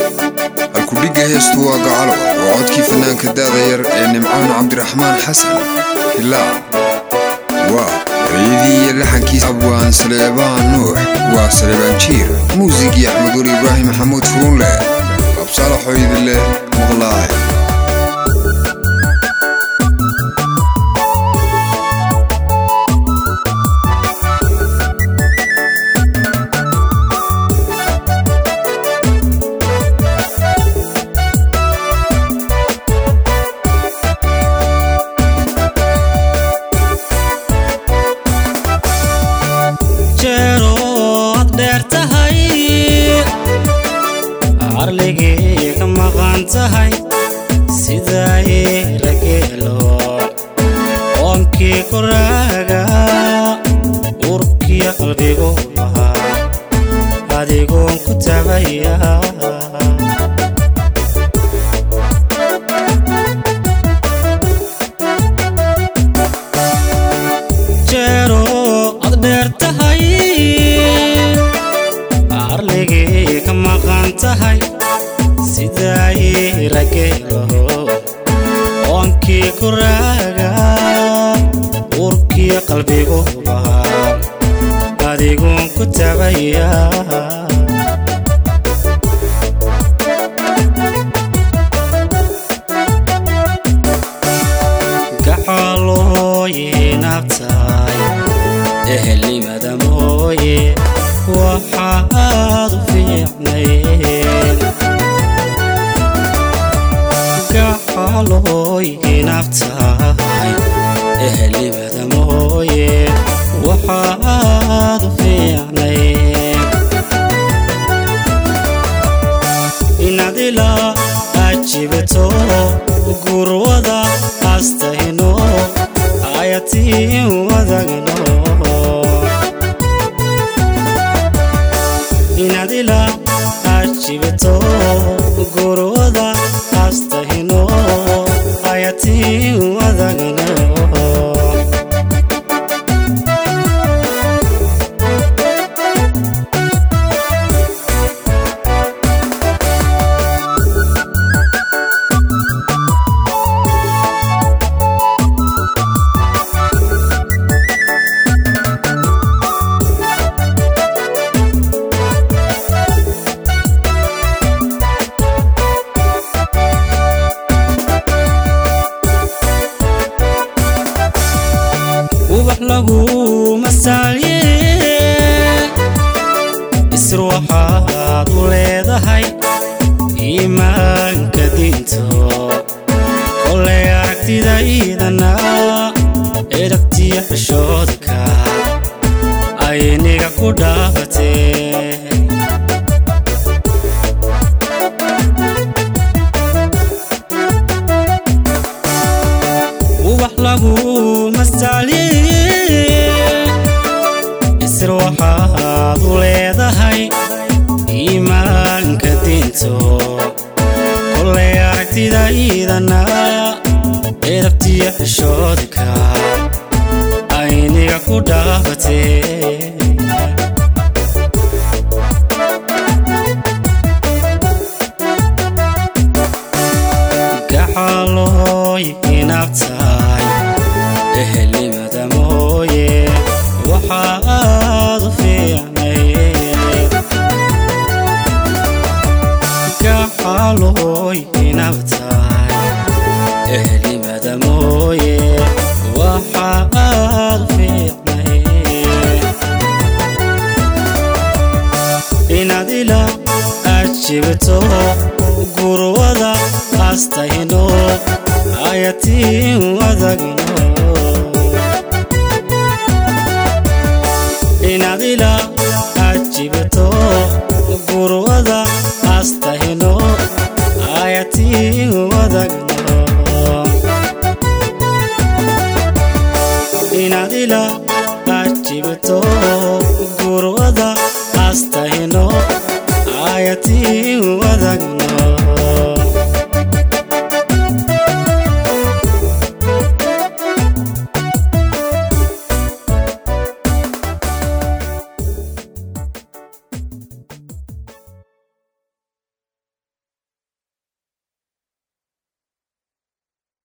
alkudhigga heestu waa gacalo waa codkii fanaanka daada yar ee nimcaan cabdiraxmaan xasan hilaac waa rayadii iyo laxankiisa abwaan saleebaan nuux waa saleebaan jiir muusigii axmed weli ibraahim maxamuud furuunle absaalaxoo idin leh maqlaay jeerood dheer tahay carligii ka maqan tahay siday rageelo oonkii koraaga urkiya qalbigu ahaa adigoon ku tabaya jeero ad dheer tahay arligii ka maqan tahay siday rageelo oonkii koraaga urkiya qalbigu ahaa adigoon ku tabaya gacalooyin abtahay ehelnimada mooye waxaad u fiicnayn gacalooyin abtahay ehelnimada mooye waxaad u fiicnayn inadila ajibato gurwada astahino ayatiin wadagno inadila ajibato gurwada astahino ayatiin wadagno ubax lagu masaalye isr waxaad u leedahay iimaanka diinto kolay aragtidaydana eragtiya xishoodka ayniga ku dhaafatee ubax lagu masaalye isr waxaad u leedahay iimaanka diinto kolay aragtidaydana erabtiya xishoodka ayniga ku dhaafatee gacalooyin abtahay ehelnimada mooye waxaad u fiicnayd gacalooyin abtahay ehelnimada mooye waxaad u fiicnayd inadila ajibto gurwada astahino ayatiin wadagno inadila ajibto gurwada astahino ayatiin wadagno inadila ajibto gurwada astahino ayatiin wadagno